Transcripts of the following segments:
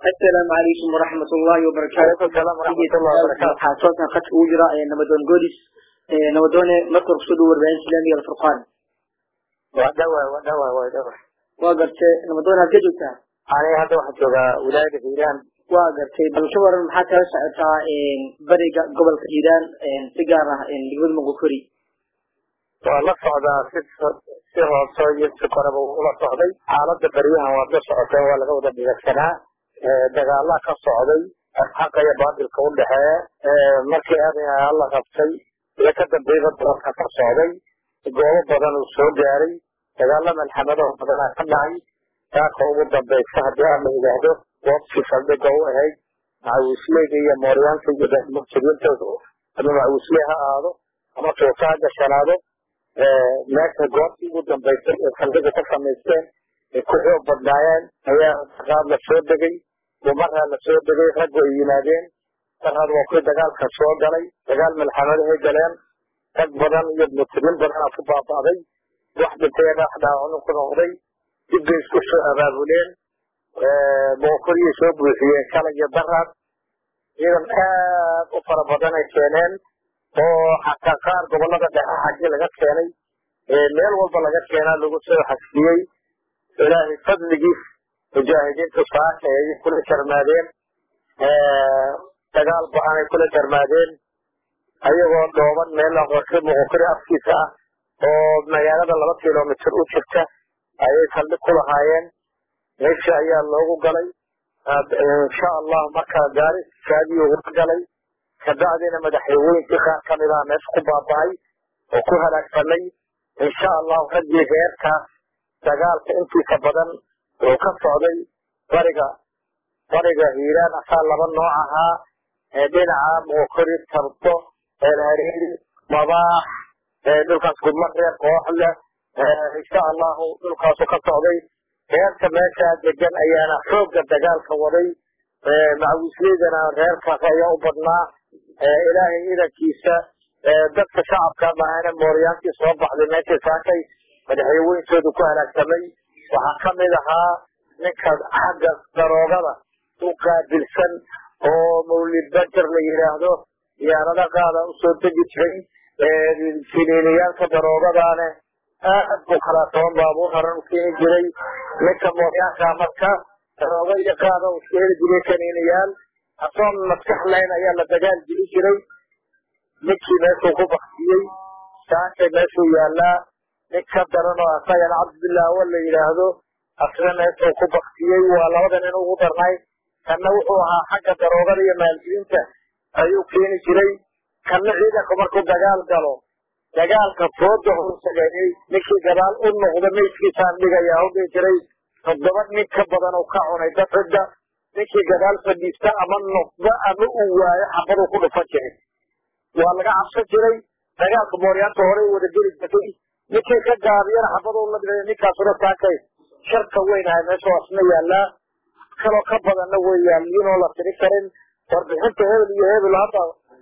asalaamu calaykum waraxmat ullahi wabarakaatu salaam waraxmatullahi wabarakaatu waxaa toosan khadka ugu jira nabadoon godis nabadoone marka hore kusoo dhow warbaahin islaamiga alfurqaan waa dhawa waa dhawa waa dhawa waa gartay nabadoone halka joogtaa aniga hadda waxaan joogaa wilaayada hiiraan waa gartay bal ka waran maxaa kala socotaa bariga gobolka hiiraan si gaar ah degmada moqokori waa la socdaa si si hoose iyo si koreba ula socday xaaladda beryahan waad la socoteen waa laga wada dhigagsanaa dagaalaa ka socday xaqa iyo baatilka u dhexeeya markii aadayaa la qabtay iyo ka dambeeyba doorka ka socday goobo badan uu soo gaaray dagaalo malxamado badanaa ka dhacay taaka ugu dambaysa haddii aan la yidhaahdo goobtii saldhiga u ahayd macawisleyda iyo mooryaanta iyo murtadiinta ama macawisle ha aado ama tuusa ha gashanaado meesha goobtii ugu dambaysay ee saldhiga ka samaysteen ay ku xoog badnaayeen ayaa dagaal la soo degay dumaraa la soo degay raggu ay yimaadeen darad waa kuwii dagaalka soo galay dagaal malxamadahay galeen rag badan iyo murtadiin badanaa ku baaba'day wax dhintay wax dhaawacnu ku noqday dib bay isku soo abaabuleen boqoriyay soo buuxiyeen shalay iyo daraad ciidan aad u fara badan ay keeneen oo xataa qaar gobolada dhexe xaggi laga keenay meel walba laga keenaa lagu soo xasbiyey ilaahay fadligiis mujaahidiintu saaka ay kula jarmaadeen dagaal ba-an ay kula jarmaadeen ayagoo dhooban meel aqoonsi muqokori afkiisa ah oo magaalada laba kilomitr u jirta ayay saldhig ku lahaayeen meesha ayaa loogu galay insha allah markaa gaari saadii ugu galay kabacdina madaxweynkii qaar kamid ah meesha ku baaba'ay oo ku halaagsanay insha allahu raggii reerkaas dagaalka intiisa badan oo ka socday bariga bariga hiiraan asaa laba nooc ahaa dhinaca muqokori tarto eelhareeri mabaax dhulkaas gudma reer kooxle insha allahu dhulkaasu ka socday reerka meeshaa degan ayaana xoogga dagaalka waday macawisleydana reerkaas ayaa u badnaa ilaahay idankiisa dadka shacabka maahana mooryaantii soo baxday meeshii saakay madaxweyntoodu ku halaagsamay waxaa kamid ahaa ninka xagga daroogada u qaabilsan oo mawlid bajer la yidhaahdo diyaarada qaada usoo degi jiray finiiniyaalka daroogadaane aad buu kalaatoon baabuur haran u keeni jiray ninka mooryaanka marka daroogo iyo qaada u keeni jiray kaniiniyaal asoon maskax layn ayaa la dagaal geli jiray ninkii meeshuu ku baktiyey saakay meeshuu yaalaa nin ka daran oo asagana cabdillah awa la yidhaahdo asna meeshuu ku baktiyey waa labada nin ugu darnay kanna wuxuu ahaa xagga daroogada iyo maalgelinta ayuu keeni jiray kanna ciidanku markuu dagaal galo dagaalka fooda horsageeyey ninkii gadaal u noqda meydkiisaan dhigayaa hudhi jiray toddoba nin ka badan oo ka cunay dafida ninkii gadaal fadhiista ama noqda ama uu waayo xabaduu ku dhufan jiray waa laga cabsan jiray dagaalka mooryaanta horey wada geli jirtay ninkii ka gaabiyana xabaduu la dhigay ninkaasuna saakay sharka weyn ahay meesha asna yaalaa kaloo ka badanna way yaaliinoo la tiri karin warbixinta hebel iyo hebel hadda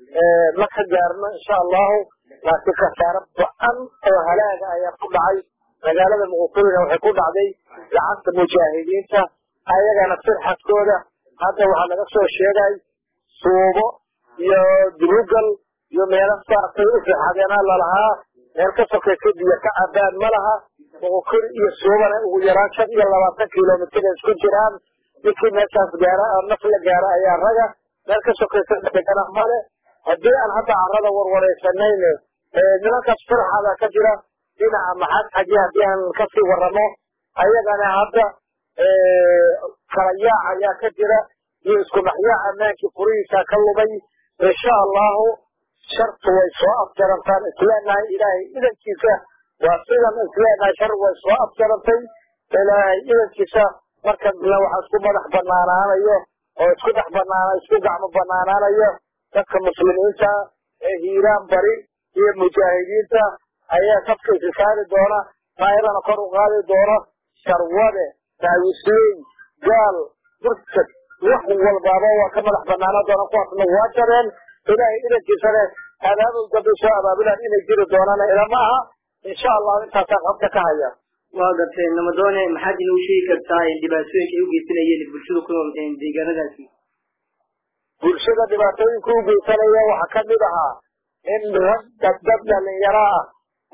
ma ka gaarno insha allahu laakiin khasaare ba-an oo halaaga ayaa ku dhacay magaalada muqokorina waxay ku dhacday gacanta mujaahidiinta ayagana sirxadkooda hadda waxaa laga soo sheegay suubo iyo durugal iyo meelo saasay u sirxadeena lalahaa meel ka sokaysa biyo ka cabaan ma laha muqokori iyo suubana ugu yaraan shan iyo labaatan kilomitr isku jiraan ninkii meeshaas gaara naf la gaara ayaa raga meel ka sokaysa degana male haddii aan hadda carada warwareysanayne nimankaas furxada ka jira dhinaca maxaad xaji haddii aan kasii waramo ayagana hadda kala yaac ayaa ka jira iyo isku dhaxyaac ammaankii furihiisa ka lumay insha allahu shartu way soo afjarantaan isleenahay ilaahay idankiisa waa sidan isleenahay shar way soo afjarantay ilaahay idankiisa marka dila waxa isku madax banaanaanayo oo isku dhex banaana isku gacmo banaanaanayo dadka muslimiinta ee hiiraan bari iyo mujaahidiinta ayaa safka isi saari doona taayadana kor u qaadi doona sharwade taawisley gaal burtad wax walbaaba waa ka madax banaanaan doona kuwaasna waa jareen ilaahay idankiisane abaabul dambe soo abaabulaan inay jiri doonaan ilama aha insha allahu intaasaa qabta ka haya waa gartay namadoone maxaad inuu sheegi kartaa dhibaatooyinka ay u geysanayeen bulshada ku nool deegaanadaasi bulshada dhibaatooyinka u geysanaya waxaa kamid ahaa in rag dad dad dhalinyaro ah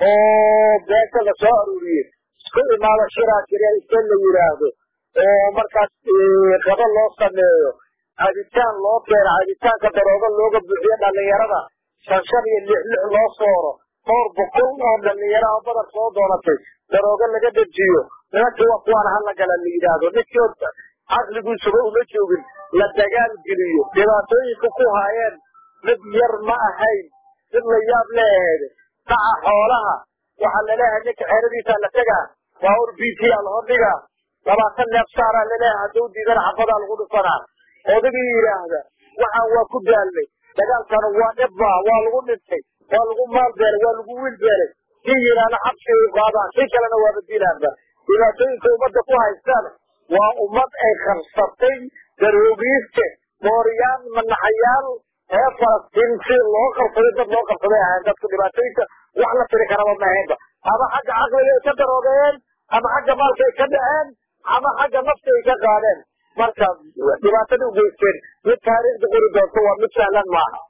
oo beesha la soo aruuriye isku imaado shiraa jira ise la yidhaahdo oo markaas qado loo sameeyo cabitaan loo keeno cabitaanka daroogo looga buuxiyo dhalinyarada shan shan iyo lix lix loo sooro dhowr boqol oo dhalinyaro oo badar soo doonatay daroogo laga dejiyo nimankii waa kuwaan hala gala la yidhaahdo ninkii caqligiisuba uma joogin la dagaal geliyo dhibaatooyinka ku haayeen mid yar ma ahayn mid la yaab leeheed dhaca xoolaha waxaa laleeyahay ninka xeeradiisa la tegaa baawur b t a lahor dhigaa labaatan neef saaraa laleeyahay hadduu diidana xabadaa lagu dhufanaa odagii yidhaahda waxaan waa ku daalnay dagaalkana waa dhibba waa lagu dhintay waa lagu maal beelay waa lagu wiil beelay kii yidhaahda xabsigay qaadaan kii kalena waa badilaanba dhibaatooyinka ummadda ku haystaan waa ummad ay qabsatay daroogiiste mooriyaan manaxayaal reer falastiin si loo qabsaday dad loo qabsaday ahayn dadku dhibaatooyinka wax la tiri karaba ma ahaynba ama xagga caqliga ay ka daroogeeyeen ama xagga maalka ay ka dhaceen ama xagga nafta ay ka qaadeen marka dhibaatada u geysteen mid taariikhda qori doonto waa mid sahlan maaha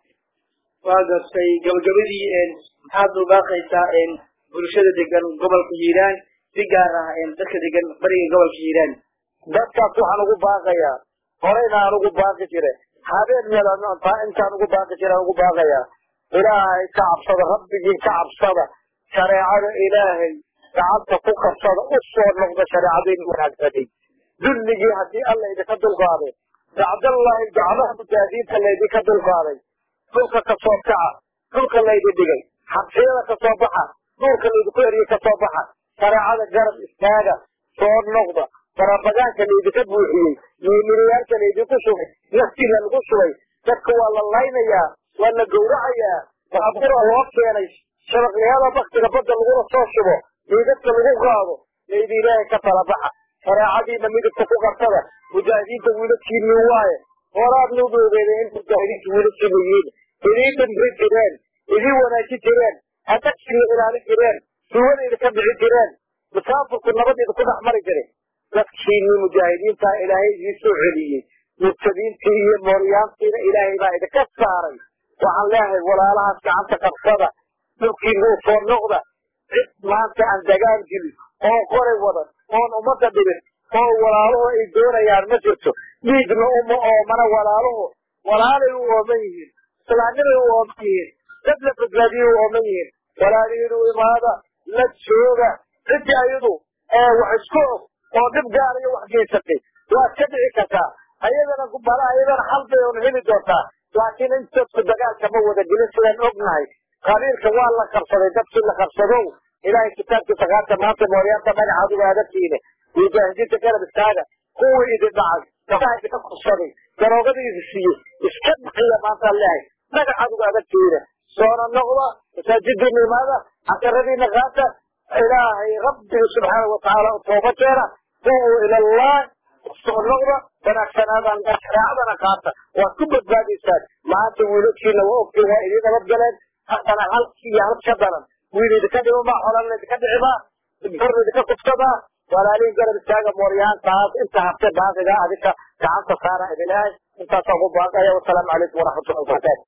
waa gartay gabagabadii maxaad ubaaqaysaa bulshada degan gobolka hiiraan si gaar ah dadka degan bariga gobolka hiiraan dadkaas waxaan ugu baaqayaa horeyna aan ugu baaqi jire habeen meelan intaan ugu baaqi jire aan ugu baaqayaa ilaahay ka cabsada rabbigii ka cabsada shareecada ilaahay gacanta ku qabsada u soo noqda shareecadayni wanaagsanay dulligii haddii alla idinka dulqaaday bacdallahi gacmaha mujaahidiinta laydinka dulqaaday dhulka ka soo kaca dhulka laydin dhigay xabsiyada ka soo baxa duurka laydinku eriyey ka soo baxa shareecada garab istaaga soo noqda barabagaanka laydinka buuxiyey miimiriyaalka laydinku shubay naftiina lagu shubay dadka waa la laynayaa waa la gowracayaa baabura loo keenay shabaqliyada baktiga badda lagula soo shubo miidadka lagu qaado laydi ilaahay ka tala baxa shareecadiina midabka ku qabsada mujaahidiinta wiiladkiinii waaye horaad nagu ogeedeen in mujaahidiinta wiiladkiina yihiin idiin dhimri jireen idiin wanaajin jireen adagsiga ilaalin jireen suwada idinka bixin jireen musaafirku nabadiida ku dhex mari jiray dadkiinii mujaahidiinta ilaahay idiin soo celiyey murtadiintii iyo mooryaantiina ilaahay baa idinka saaray waxaan leeyahay walaalahaas gacanta qabsada dhulkiinuu soo noqda cid maanta aan dagaal gelin oo qoray wadan oon ummadda dhibin oo walaaluhu ay doonayaan ma jirto dhiigna uma oomana walaaluhu walaalay u ooman yihiin islaamnimay u ooman yihiin dad la badbaadiyay u ooman yihiin walaalihiin u imaada la jooga ciddii ayadu wax isku og oo dhib gaar iyo wax geysatay waad ka dhici kartaa ayadana bala ayadana xal bay un heli doontaa laakiin intadku dagaalka ma wada gelin sidaan ognahay qabiilka waa la qabsaday dadkii la qabsadow ilaahay kitaabkiisa qaata maanta mooryaanta magacaad uga adagtiine mujaahidiinta garab istaaga kuwii idin dhacay gabdhaha idinka kubsaday daroogada idin siiyey iska bixiya maantaan leehay magacaad uga adagtiine soona noqda masaajiddiina imaada casaradiina qaata ilaahay rabbiga subxaana watacaala u tooba keena duubuu ilallah soo noqda wanaagsanaadaan shareecadana qaata waad ku badbaadaysaan maanta wiilashiina waa ogtiin waa idiin nabad galeen haddana halkii iyo halka daran wiil idinka dhimo maa xolan idinka dhicimaa gor idinka kubsadaa walaalihin garab istaaga mooryaantaas inta habte baaqiga adinka gacanta saara idin lehay intaasaan ku baaqaya wasalaamu calaykum waraxmatullahi wabarakatu